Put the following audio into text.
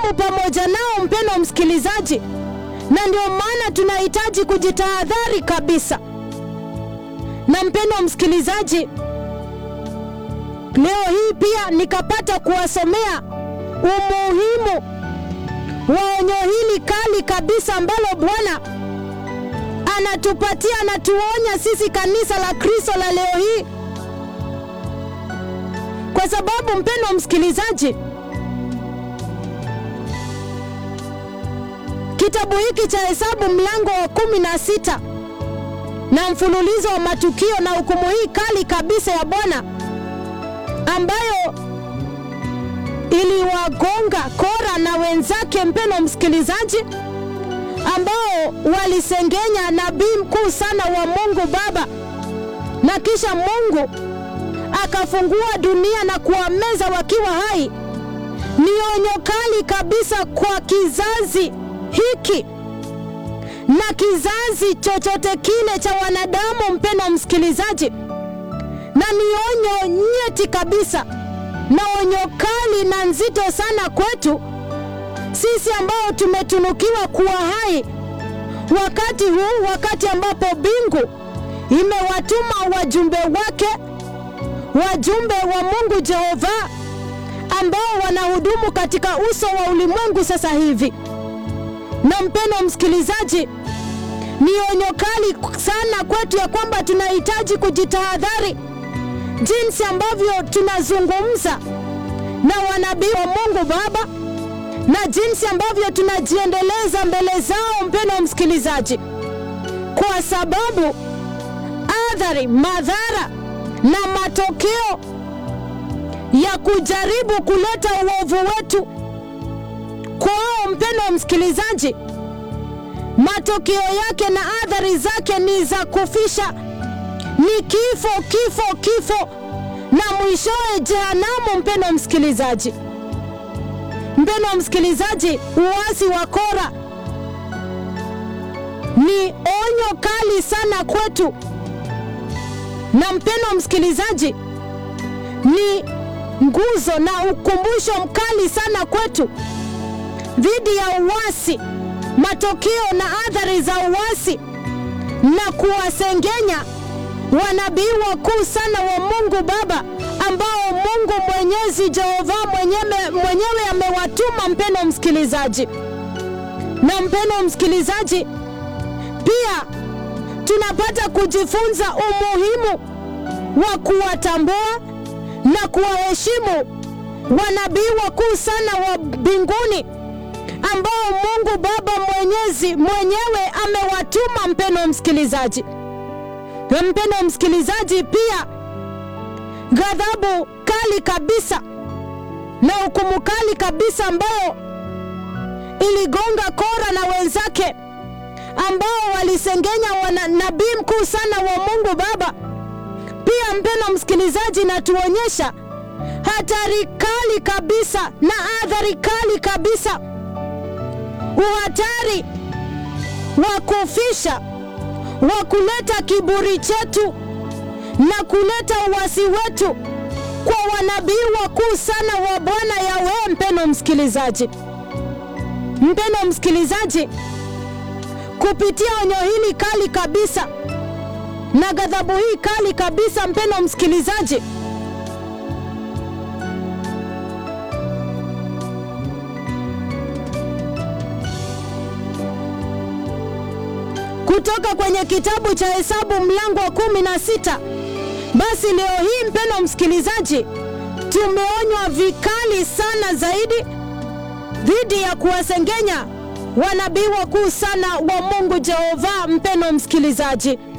hudumu pamoja nao, mpendwa msikilizaji, na ndio maana tunahitaji kujitahadhari kabisa. Na mpendwa msikilizaji, leo hii pia nikapata kuwasomea umuhimu wa onyo hili kali kabisa ambalo Bwana anatupatia, anatuonya sisi kanisa la Kristo la leo hii, kwa sababu mpendwa msikilizaji, kitabu hiki cha Hesabu mlango wa kumi na sita na mfululizo wa matukio na hukumu hii kali kabisa ya Bwana ambayo iliwagonga Kora na wenzake, mpendwa msikilizaji, ambao walisengenya nabii mkuu sana wa Mungu Baba, na kisha Mungu akafungua dunia na kuwameza wakiwa hai. Ni onyo kali kabisa kwa kizazi hiki na kizazi chochote kile cha wanadamu, mpendwa msikilizaji, na ni onyo nyeti kabisa na onyo kali na nzito sana kwetu sisi ambao tumetunukiwa kuwa hai wakati huu, wakati ambapo mbingu imewatuma wajumbe wake, wajumbe wa Mungu Jehova ambao wanahudumu katika uso wa ulimwengu sasa hivi. Na mpendwa msikilizaji, ni onyo kali sana kwetu ya kwamba tunahitaji kujitahadhari jinsi ambavyo tunazungumza na wanabii wa Mungu Baba na jinsi ambavyo tunajiendeleza mbele zao, mpendwa msikilizaji, kwa sababu athari, madhara na matokeo ya kujaribu kuleta uovu wetu kwao, mpendwa msikilizaji, matokeo yake na athari zake ni za kufisha ni kifo, kifo, kifo na mwishowe jehanamu. Mpendwa msikilizaji, mpendwa msikilizaji, uasi wa Kora ni onyo kali sana kwetu, na mpendwa msikilizaji, ni nguzo na ukumbusho mkali sana kwetu dhidi ya uasi, matokeo na athari za uasi na kuwasengenya wanabii wakuu sana wa Mungu Baba ambao Mungu Mwenyezi Jehova mwenyewe, mwenyewe amewatuma mpendwa msikilizaji. Na mpendwa msikilizaji, pia tunapata kujifunza umuhimu wa kuwatambua na kuwaheshimu wanabii wakuu sana wa mbinguni ambao Mungu Baba Mwenyezi mwenyewe amewatuma mpendwa msikilizaji. Mpendwa msikilizaji, pia ghadhabu kali kabisa na hukumu kali kabisa ambayo iligonga Kora na wenzake ambao walisengenya wana nabii mkuu sana wa Mungu Baba. Pia mpendwa msikilizaji, natuonyesha hatari kali kabisa na athari kali kabisa, uhatari wa kufisha wa kuleta kiburi chetu na kuleta uasi wetu kwa wanabii wakuu sana wa Bwana Yawe. Mpendwa msikilizaji, mpendwa msikilizaji, kupitia onyo hili kali kabisa na ghadhabu hii kali kabisa, mpendwa msikilizaji, kutoka kwenye kitabu cha Hesabu mlango wa kumi na sita. Basi leo hii mpendwa msikilizaji, tumeonywa vikali sana zaidi dhidi ya kuwasengenya wanabii wakuu sana wa Mungu Jehova. Mpendwa msikilizaji